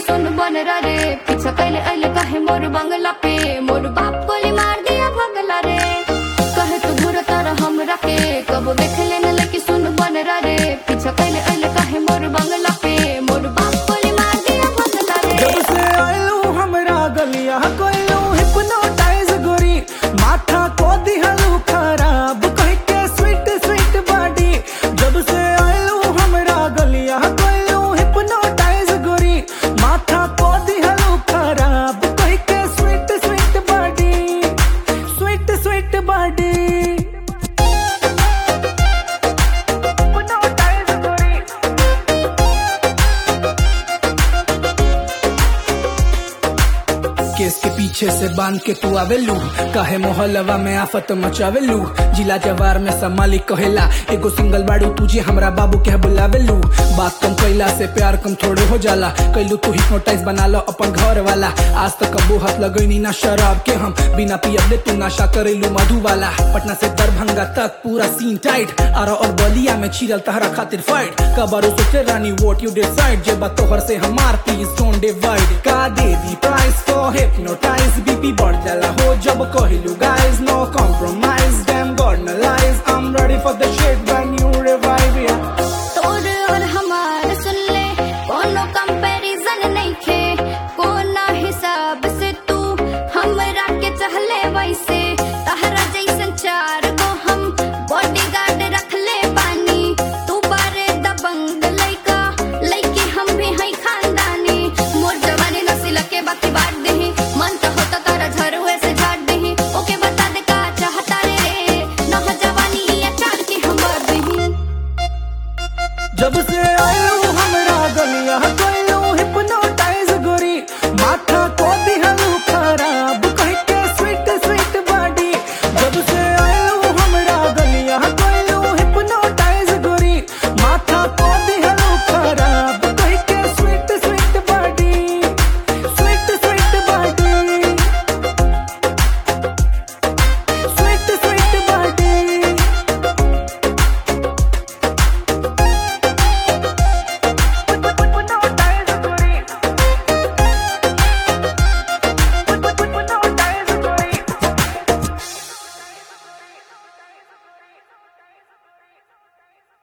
सुन बन रे पीछा कैले अइले कहे मोर बंगला पे मोर बाप गोली मार दिया भगला रे कहे तू घुर तारा हमरा के कबो देख लेना लेके सुन बन रे पीछा कैले अइले कहे मोर बंगला पे मोर बाप गोली मार दिया भगला रे जब से आयलू हमरा गलिया कोइलू हिप्नोटाइज गोरी माथा को दिहलू खराब कह के स्वीट स्वीट बॉडी जब से आयलू हमरा गलिया कोइलू हिप्नोटाइज गोरी माथा को दिहलू खराब कह के sweet sweet body sweet sweet body hypnotise गोरी केस के पीछे से बांध के तू आवेलू काहे मोहल्लवा में आफत मचावेलू जिला जवार में समालिक कहेला एगो सिंगल बाड़ू तुझे हमरा बाबू के बुलावेलू बात कम कैला से प्यार कम थोड़े हो जाला कैलू तू हिप्नोटाइज बना लो अपन घर वाला आज तक कबू हाथ लगैनी ना शराब के हम बिना पियले तू नशा करेलू मधु वाला पटना से दरभंगा तक पूरा सीन टाइट आरा और बलिया में छिरल तहरा खातिर फाइट कबारू सोचे रानी वोट यू डिसाइड जे बात तोहर से हमार प्लीज डोंट डिवाइड का दे दी प्राइस फॉर hypnotize बीपी बढ़ जाला हो जब कहिलू guys no compromise damn god no lies I'm ready for the shit